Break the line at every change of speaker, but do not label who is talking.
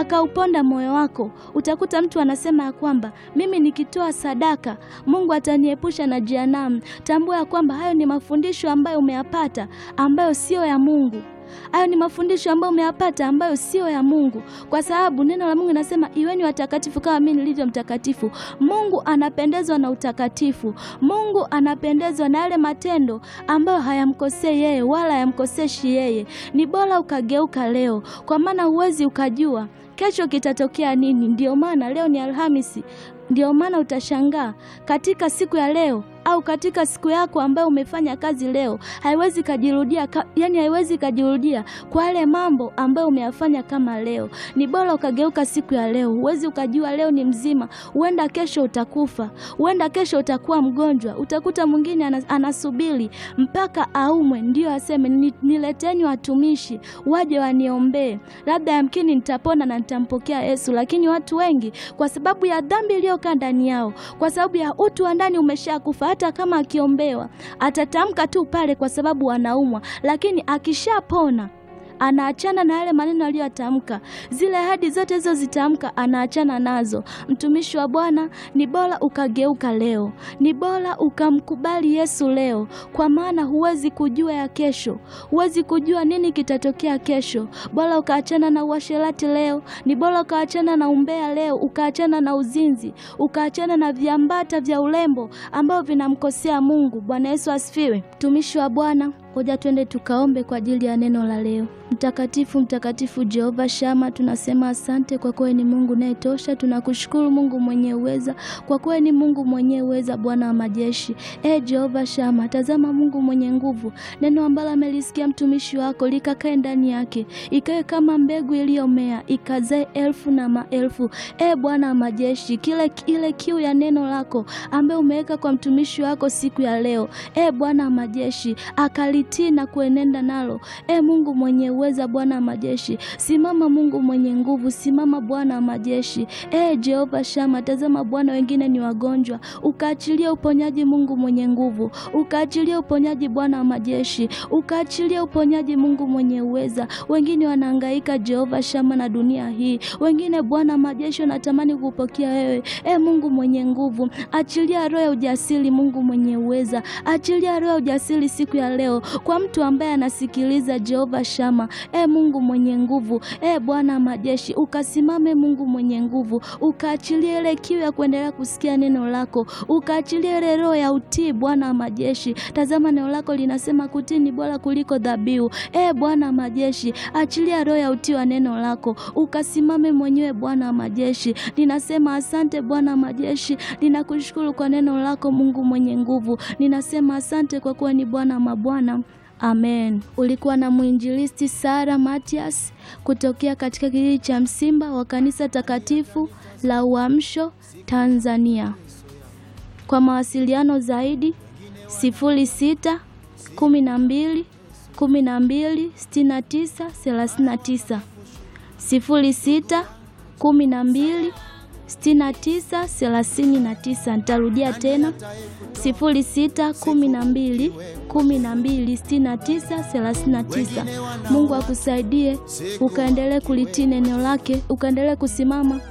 akauponda moyo wako, utakuta mtu anasema ya kwamba mimi nikitoa sadaka Mungu ataniepusha na jehanamu. Tambua ya kwamba hayo ni mafundisho ambayo umeyapata ambayo sio ya Mungu. Hayo ni mafundisho ambayo umeyapata ambayo sio ya Mungu, kwa sababu neno la Mungu linasema iweni watakatifu kama mimi nilivyo mtakatifu. Mungu anapendezwa na utakatifu. Mungu anapendezwa na yale matendo ambayo hayamkosei yeye wala hayamkoseshi yeye. Ni bora ukageuka leo, kwa maana huwezi ukajua kesho kitatokea nini. Ndio maana leo ni Alhamisi, ndio maana utashangaa katika siku ya leo au katika siku yako ambayo umefanya kazi leo, haiwezi kajirudia ka, yani haiwezi kajirudia kwa yale mambo ambayo umeyafanya kama leo. Ni bora ukageuka siku ya leo. Huwezi ukajua leo ni mzima, huenda kesho utakufa, huenda kesho utakuwa mgonjwa. Utakuta mwingine anas, anasubiri mpaka aumwe ndio aseme ni, nileteni watumishi waje waniombee, labda yamkini nitapona na nitampokea Yesu. Lakini watu wengi kwa sababu ya dhambi iliyokaa ndani yao, kwa sababu ya utu wa ndani umeshakufa hata kama akiombewa atatamka tu pale, kwa sababu anaumwa, lakini akishapona anaachana na yale maneno aliyotamka, zile ahadi zote hizo zitamka, anaachana nazo. Mtumishi wa Bwana, ni bora ukageuka leo, ni bora ukamkubali Yesu leo, kwa maana huwezi kujua ya kesho, huwezi kujua nini kitatokea kesho. Bora ukaachana na uasherati leo, ni bora ukaachana na umbea leo, ukaachana na uzinzi, ukaachana na viambata vya urembo ambao vinamkosea Mungu. Bwana Yesu asifiwe. Mtumishi wa Bwana, Ngoja twende tukaombe kwa ajili ya neno la leo. Mtakatifu, mtakatifu Jehova Shama, tunasema asante kwa kuwa ni Mungu unayetosha. Tunakushukuru Mungu mwenye uweza, kwa kuwa ni Mungu mwenye uweza, Bwana wa majeshi. E Jehova Shama, tazama Mungu mwenye nguvu, neno ambalo amelisikia mtumishi wako likakae ndani yake, ikawe kama mbegu iliyomea, ikazae elfu na maelfu. E Bwana wa majeshi, kile ile kiu ya neno lako ambaye umeweka kwa mtumishi wako siku ya leo, e Bwana wa majeshi, akalitii na kuenenda nalo. E Mungu mwenye uweza, Bwana wa majeshi, simama Mungu mwenye nguvu, simama Bwana wa majeshi. E Jehova Shama, tazama Bwana, wengine ni wagonjwa, ukaachilia uponyaji Mungu mwenye nguvu, ukaachilia uponyaji Bwana wa majeshi, ukaachilia uponyaji Mungu mwenye uweza. Wengine wanahangaika Jehova Shama na dunia hii, wengine Bwana wa majeshi wanatamani kupokea wewe. E Mungu mwenye nguvu, achilia roho ya ujasiri Mungu mwenye uweza, achilia roho ya ujasiri siku ya leo kwa mtu ambaye anasikiliza Jehova Shama. E Mungu mwenye nguvu, e Bwana majeshi, ukasimame Mungu mwenye nguvu, ukaachilie ile kiu ya kuendelea kusikia neno lako, ukaachilie ile roho ya utii Bwana wa majeshi. Tazama neno lako linasema kutii ni bora kuliko dhabihu. E Bwana majeshi, achilia roho ya utii wa neno lako, ukasimame mwenyewe Bwana wa majeshi. Ninasema asante Bwana wa majeshi, ninakushukuru kwa neno lako Mungu mwenye nguvu. Ninasema asante kwa kuwa ni Bwana mabwana. Amen. Ulikuwa na mwinjilisti Sara Matias kutokea katika kijiji cha Msimba wa kanisa takatifu la Uamsho Tanzania. Kwa mawasiliano zaidi sifuri sita kumi na mbili kumi na mbili sitini na tisa thelathini na tisa sifuri sita kumi na mbili sitini na tisa thelathini na tisa. Nitarudia tena sifuri sita kumi na mbili kumi na mbili sitini na tisa thelathini na tisa. Mungu akusaidie ukaendelee kulitii neno lake, ukaendelee kusimama